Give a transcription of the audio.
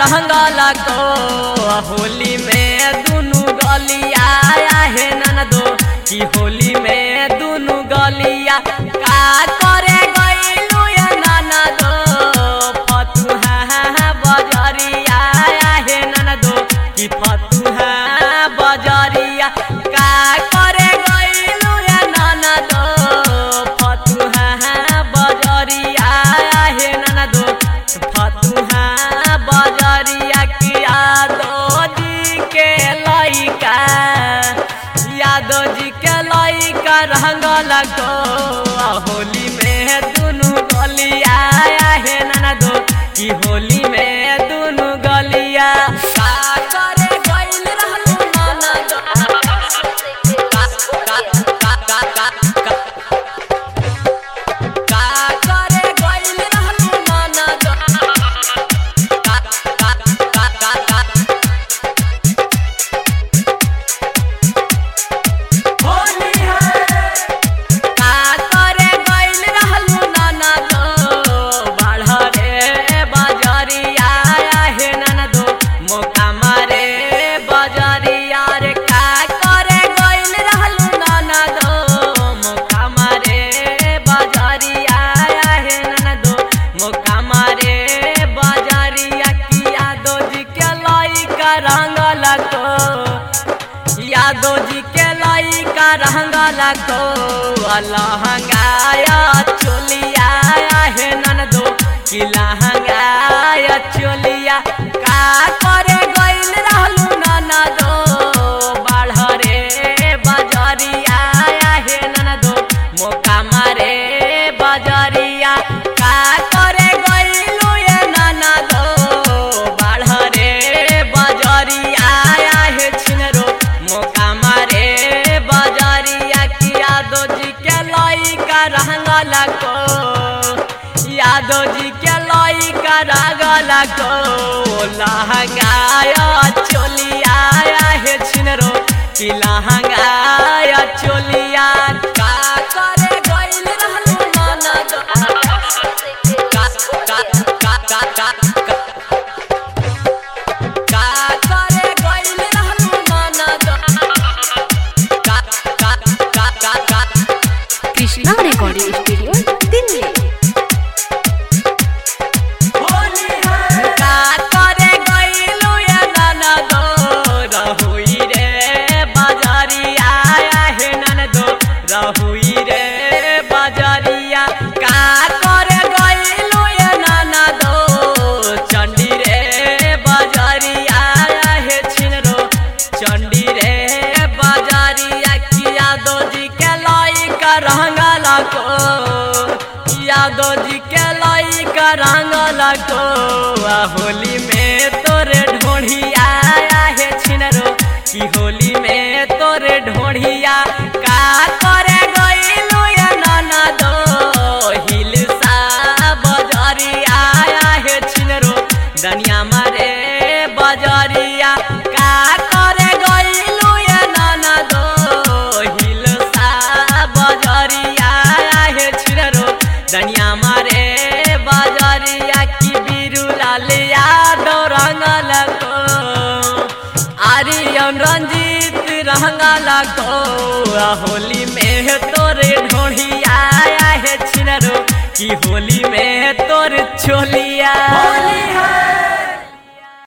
रंगल को होली में दुनु गलिया हे ननदो कि होली में दुनु गलिया का करे गइलू ये ननदो फतुहा बजरिया हे ननदो कि फतुहा बजरिया का करे गइलू ये ननदो फतुहा बजरिया हे ननदो फतुहा बजरिया किया दो जी के लइका यादव जी के लइका रंगल को होली में दुनु गलिया हे ननदो कि होली में दुनु गलिया का करे गइल रहलू ननदो का का का का का का का करे गइल रहलू ननदो का का का का का होली है का करे गइल रहलू ननदो बाढ़रे बजरिया हे ननदो मौका मारे बजरिया रे का करे गइल रहलू ननदो मौका मारे बजरिया हे ननदो मौका मारे बजरिया किया दो जी के लइका रंगल को यादव जी के लइका रंगल को लहंगाया चोलिया हे ननदो कि लहंगाया चोलिया का करे गइल रहलू ननदो बाढ़रे बजरिया हे ननदो मौका मारे बजरिया का करे गइलू ये ननदो बाढ़रे बजरिया हे छिनरो मौका मारे बजरिया कि यादव जी के लइका रंगल को यादव जी के लइका रंगल को लहंगाया चोलिया हे छिनरो कि लहंगाया चोलिया का करे गइल रहलू ननद का का का का का का का करे गइल रहलू ननद का का का का का कृष्णा रिकॉर्डिंग स्टूडियो दिल्ली का करे गइलू ये ननदो रहुई रे बजरिया हे ननदो रहुई रे बजरिया का करे गइलू ये ननदो चंडी रे बजरिया हे छिनरो चंडी रे बजरिया किया दो जी के लइका रंगल को यादव जी के लइका रंगल को आ होली में तोरे ढोढ़िया हे छिनरो कि होली में तोरे ढोढ़िया का करे गइलू ये ननदो हिलसा बजरिया हे छिनरो दनिया मारे बजरिया का करे गइलू ये ननदो हिलसा बजरिया हे छिनरो दनिया मारे बजरिया की बिरु लाल यादव रंगल को आर्यन रंजीत रंगल को आ होली में तोरे ढोढ़िया हे छिनरो कि होली में तोर छोलिया होली है